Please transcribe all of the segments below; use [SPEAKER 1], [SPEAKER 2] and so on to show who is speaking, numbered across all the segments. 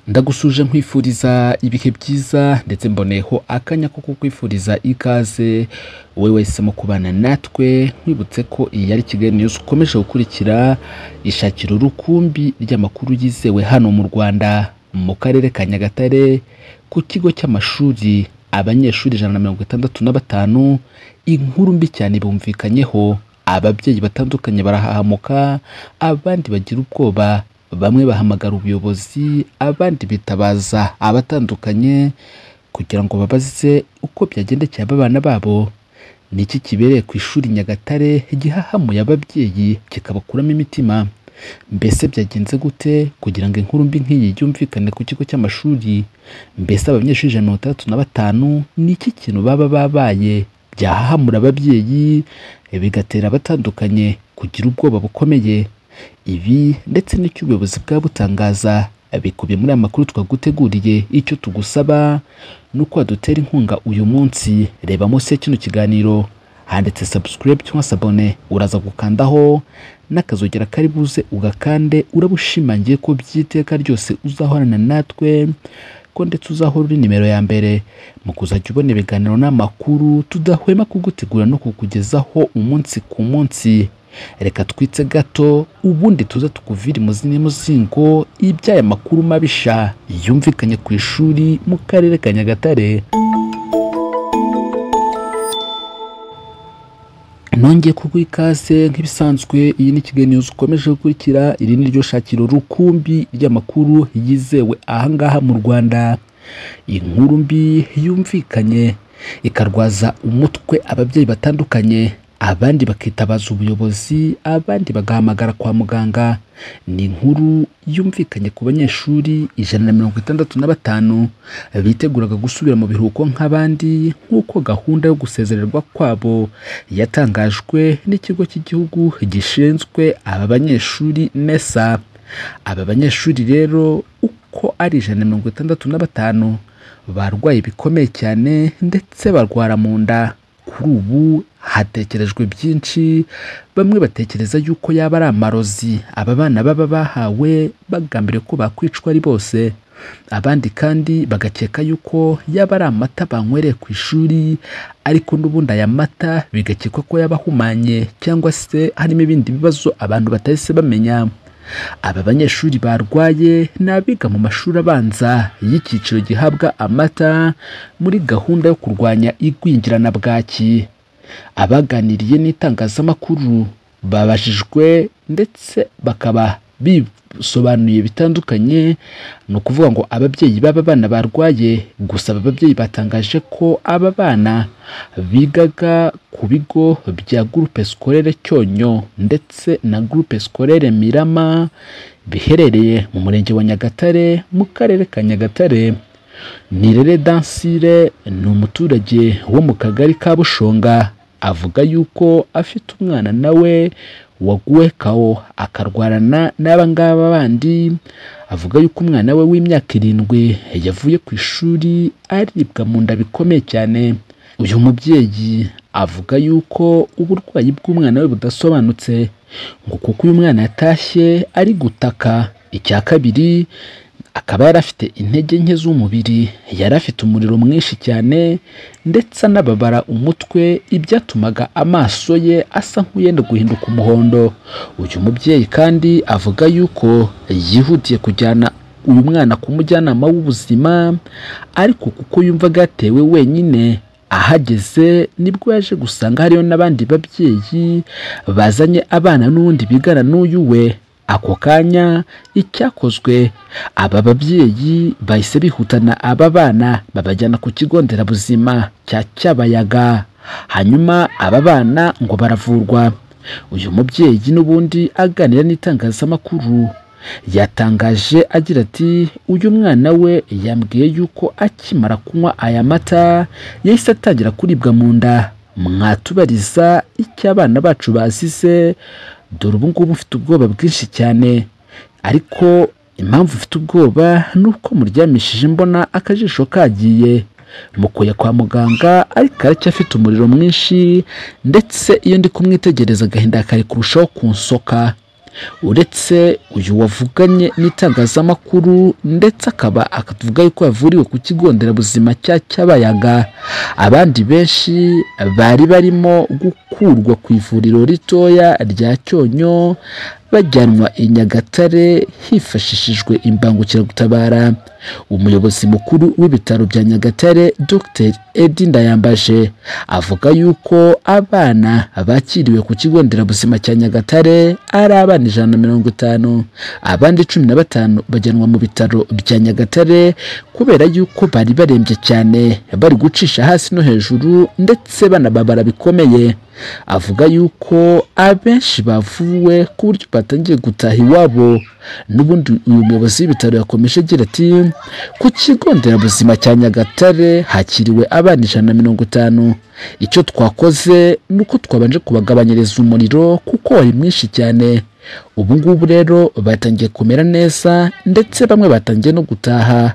[SPEAKER 1] ndagusuje nkwifuriza ibihe byiza ndetse mboneyeho akanya ko kukwifuriza ikaze wowe wahisemo kubana natwe nkwibutse ko iyi yari Kigali News ukomeje gukurikira ishakiro rukumbi ry'amakuru yizewe hano mu Rwanda mu karere ka Nyagatare ku kigo cy'amashuri abanyeshuri ijana na mirongo itandatu na batanu inkuru mbi cyane bumvikanyeho ababyeyi batandukanye barahahamuka abandi bagira ubwoba bamwe bahamagara ubuyobozi abandi bitabaza abatandukanye kugira ngo babaze uko byagendekeye abana babo ni iki kibereye ku ishuri Nyagatare gihahamuye ababyeyi kikabakuramo imitima mbese byagenze gute kugira ngo inkuru mbi nk'iyi yumvikane ku kigo cy'amashuri mbese abanyeshuri ijana na mirongo itandatu na batanu ni iki kintu baba babaye byahahamura ababyeyi bigatera abatandukanye kugira ubwoba bukomeye ibi ndetse n'icyo ubuyobozi bwa butangaza bikubiye muri aya makuru twaguteguriye icyo tugusaba ni uko wadutera inkunga uyu munsi reba munsi ya kino kiganiro handitse subscribe cyangwa sabone uraza gukandaho n'akazogera kari buze ugakande urabushimangiye ko by'iteka ryose uzahorana natwe ko ndetse uzahora uri nimero ya mbere mu kuzajya ubona ibiganiro n'amakuru tudahwema kugutegura no kukugezaho umunsi ku munsi reka twitse gato ubundi tuze tukuvire imuzini muzingo iby'aya makuru mabisha yumvikanye ku ishuri mu karere ka Nyagatare nongeye kuguha ikaze nk'ibisanzwe iyi ni Kigali News ukomeje gukurikira iri ni ryo shakiro rukumbi ry'amakuru yizewe ahangaha mu Rwanda inkuru mbi yumvikanye ikarwaza umutwe ababyeyi batandukanye abandi bakitabaza ubuyobozi abandi bagahamagara kwa muganga ni inkuru yumvikanye ku banyeshuri ijana na mirongo itandatu na batanu biteguraga gusubira mu biruhuko nk'abandi nk'uko gahunda yo gusezererwa kwabo yatangajwe n'ikigo cy'igihugu gishinzwe aba banyeshuri nesa aba banyeshuri rero uko ari ijana na mirongo itandatu na batanu barwaye bikomeye cyane ndetse barwara mu nda kuri ubu hatekerejwe byinshi bamwe batekereza yuko yaba ari amarozi aba bana baba bahawe bagambiriye ko bakwicwa ari bose abandi kandi bagakeka yuko yaba ari amata banywereye ku ishuri ariko n'ubundi aya mata bigakekwa ko yaba ahumanye cyangwa se harimo ibindi bibazo abantu batahise bamenya aba banyeshuri barwaye ni abiga mu mashuri abanza y'icyiciro gihabwa amata muri gahunda yo kurwanya igwingira na bwaki abaganiriye n'itangazamakuru babajijwe ndetse bakaba bisobanuye bitandukanye ni ukuvuga ngo ababyeyi b'aba bana barwaye gusa aba babyeyi batangaje ko aba bana bigaga ku bigo bya gurupe sikorere cyonyo ndetse na gurupe sikorere mirama biherereye mu murenge wa nyagatare mu karere ka nyagatare nirere dansire ni umuturage wo mu kagari ka bushonga avuga yuko afite umwana nawe waguwe kawo akarwarana n'aba ngaba bandi avuga yuko umwana we w'imyaka irindwi yavuye ku ishuri aribwa mu nda bikomeye cyane uyu mubyeyi avuga yuko uburwayi bw'umwana we budasobanutse ngo kuko uyu mwana yatashye ari gutaka icya kabiri akaba yari afite intege nke z'umubiri yari afite umuriro mwinshi cyane ndetse anababara umutwe ibyatumaga amaso ye asa nk'uyenda guhinduka umuhondo uyu mubyeyi kandi avuga yuko yihutiye kujyana uyu mwana ku mujyanama w'ubuzima ariko kuko yumvaga yatewe wenyine ahageze nibwo yaje gusanga hariyo n'abandi babyeyi bazanye abana n'ubundi bigana n'uyu we ako kanya icyakozwe aba babyeyi bahise bihutana aba bana babajyana ku kigo nderabuzima cya cyabayaga hanyuma aba bana ngo baravurwa uyu mubyeyi n'ubundi aganira n'itangazamakuru yatangaje agira ati uyu mwana we yambwiye yuko akimara kunywa aya mata yahise atangira kuribwa mu nda mwatubariza icyo abana bacu bazize dore ubu ngubu mfite ubwoba bwinshi cyane ariko impamvu mfite ubwoba ni uko muryamishije mbona akajisho kagiye mukuye kwa muganga ariko aracyafite umuriro mwinshi ndetse iyo ndi kumwitegereza agahinda kari kurushaho kunsoka uretse uyu wavuganye n'itangazamakuru ndetse akaba akavuga yuko yavuriwe ku kigo nderabuzima cya Cyabayaga abandi benshi bari barimo gukurwa ku ivuriro ritoya rya Cyonyo bajyanwa i Nyagatare hifashishijwe imbangukiragutabara umuyobozi mukuru w'ibitaro bya Nyagatare Dr Edi Ndayambaje avuga yuko abana bakiriwe ku kigo nderabuzima cya Nyagatare ari abana ijana na mirongo itanu abandi cumi na batanu bajyanwa mu bitaro bya Nyagatare kubera yuko bari barembye cyane bari gucisha hasi no hejuru ndetse banababara bikomeye avuga yuko abenshi bavuwe ku buryo batangiye gutaha iwabo n'ubundi uyu muyobozi w'ibitaro yakomeje agira ati ku kigo nderabuzima cya nyagatare hakiriwe abana ijana na mirongo itanu icyo twakoze ni uko twabanje kubagabanyiriza umuriro kuko wari mwinshi cyane ubu ngubu rero batangiye kumera neza ndetse bamwe batangiye no gutaha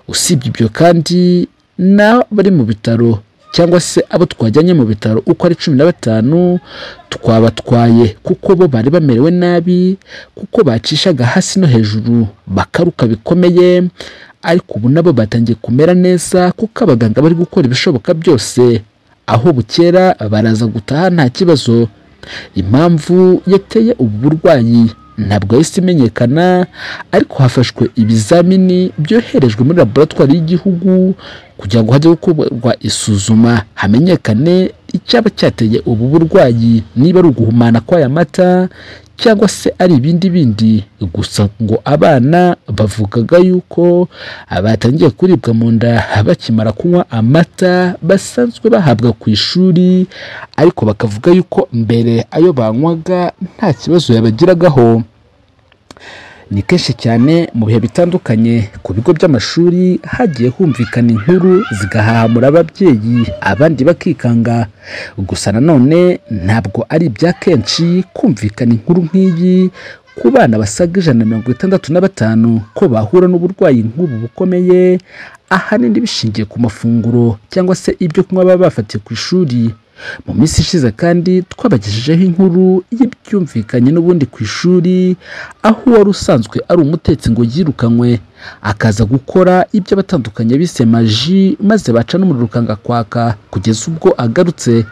[SPEAKER 1] usibye ibyo kandi n'abari mu bitaro cyangwa se abo twajyanye mu bitaro uko ari cumi na batanu twabatwaye kuko bo bari bamerewe nabi kuko bacishaga hasi no hejuru bakaruka bikomeye ariko ubu nabo batangiye kumera neza kuko abaganga bari gukora ibishoboka byose aho bukera baraza gutaha nta kibazo impamvu yateye ubu burwayi ntabwo yahise imenyekana ariko hafashwe ibizamini byoherejwe muri laboratwari y'igihugu kugira ngo hajye gukorwa isuzuma hamenyekane icyaba cyateye ubu burwayi niba ari uguhumana kw'aya mata cyangwa se ari ibindi bindi gusa ngo abana bavugaga yuko batangiye kuribwa mu nda bakimara kunywa amata basanzwe bahabwa ku ishuri ariko bakavuga yuko mbere ayo banywaga nta kibazo yabagiragaho ni kenshi cyane mu bihe bitandukanye ku bigo by'amashuri hagiye humvikana inkuru zigahahamura ababyeyi abandi bakikanga gusa nanone ntabwo ari ibya kenshi kumvikana inkuru nk'iyi ku bana basaga ijana na mirongo itandatu na batanu ko bahura n'uburwayi nk'ubu bukomeye ahanini bishingiye ku mafunguro cyangwa se ibyo kunywa baba bafatiye ku ishuri mu minsi ishize kandi twabagejejeho inkuru y'ibyumvikanye n'ubundi ku ishuri aho uwari usanzwe ari umutetsi ngo yirukanywe akaza gukora ibyo abatandukanye bise maji maze baca n'umuriro ukanga kwaka kugeza ubwo agarutse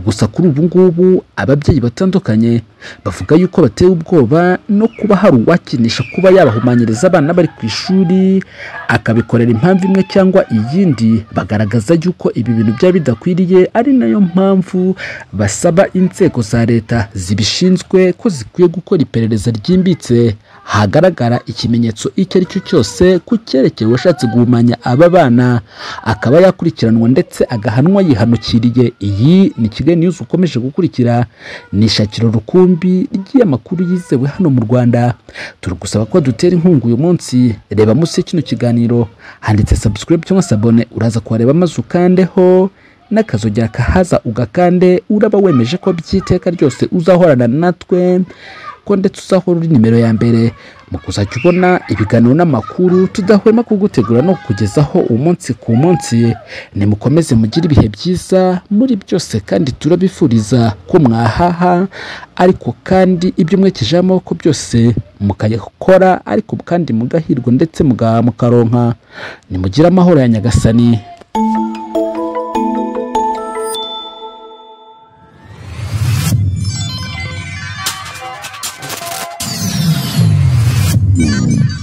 [SPEAKER 1] gusa kuri ubu ngubu ababyeyi batandukanye bavuga yuko bateye ubwoba no kuba hari uwakinisha kuba yabahumanyiriza abana bari ku ishuri akabikorera impamvu imwe cyangwa iyindi bagaragaza yuko ibi bintu byaba bidakwiriye ari nayo mpamvu basaba inzego za leta zibishinzwe ko zikwiye gukora iperereza ryimbitse hagaragara ikimenyetso icyo ari cyo cyose ku cyerekeye uwashatse guhumanya aba bana akaba yakurikiranwa ndetse agahanwa yihanukiriye iyi ni kigali niyuzi ukomeje gukurikira ni ishakiro rukumbi ry'amakuru yizewe hano mu rwanda turi gusaba ko dutera inkunga uyu munsi reba munsi y'ikino kiganiro handitse subscribe cyangwa se abone uraza kuhareba maze ukandeho n'akazogera kahaza ugakande uraba wemeje ko by'iteka ryose uzahorana natwe ko ndetse uzahora uri nimero ya mbere mu kuzajya ubona ibiganiro n'amakuru tudahwema kugutegura no kukugezaho umunsi ku munsi nimukomeze mugire ibihe byiza muri byose kandi turabifuriza ko mwahaha ariko kandi ibyo mwekejeho amaboko byose mukayakora ariko kandi mugahirwa ndetse mugaha mukaronka nimugire amahoro ya nyagasani Mm-hmm.